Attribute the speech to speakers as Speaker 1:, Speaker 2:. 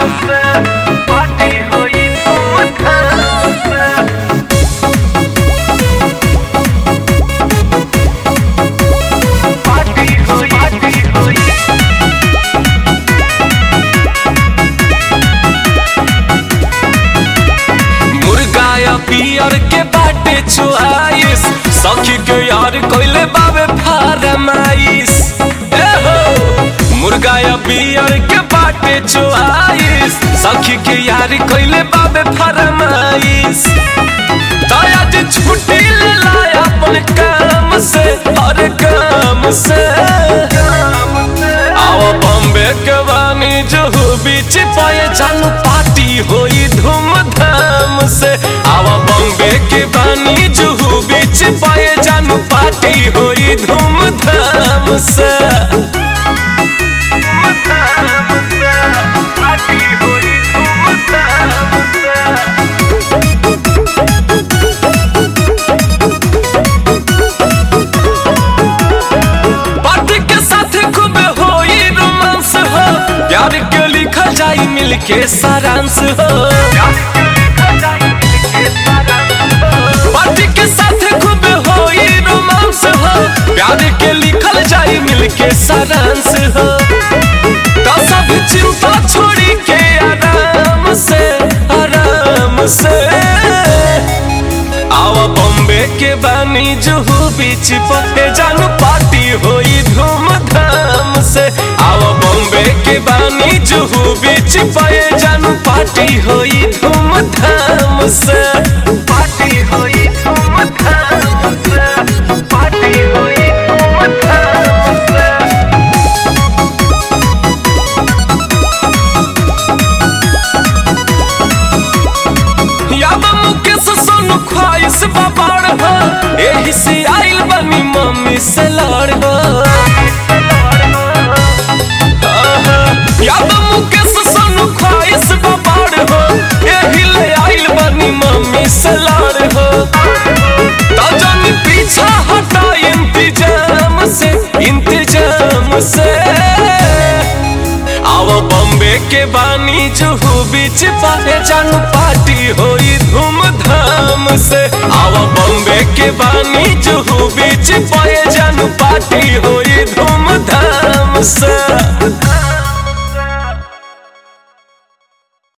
Speaker 1: मुर्गा या पियर के बाटे चुआइस सखी के यार कोइले बाबे फारमाइस ए हो मुर्गा या पियर के बाटे चुआइस सखी के यार कोइले बाबे फारमाइस दया जे छुट्टी ले लाया अपन काम से हर काम से आओ बॉम्बे के बानी जहू बीच पाए चालू पार्टी होई धूमधाम से आओ बॉम्बे के बानी जहू बीच पाए जानू पार्टी होई धूमधाम से पार्टी के साथ खूब होई रोमांस हो प्यार के लिखल जाई मिल के सारांश हो पार्टी के साथ खूब होई रोमांस हो प्यार के लिखल जाई मिल के सारांश हो तो सब चिंता छोड़ी के आराम से आराम से आवा बॉम्बे के बानी जुहू बीच पे जानू पार्टी होई धूमधाम से आवा बॉम्बे के बानी जुहू बीच पे जानू पार्टी होई धूमधाम से पार्टी होई धूमधाम से पार्टी होई धूमधाम से याद मुकेश सोनू ख्वाहिश बाबाड़ हो एही से आइल बनी मम्मी से लड़ हो आहा, याद मुकेश सोनू ख्वाहिश बाबाड़ हो एही ले आइल बनी मम्मी से लड़ हो तो जन पीछा हटा इंतजाम से इंतजाम से आओ बॉम्बे के बानी जुहू बीच पाए जानू पार्टी होई धूमधाम से आओ बॉम्बे के बानी जुहू बीच पाए जानू पार्टी होई धूमधाम से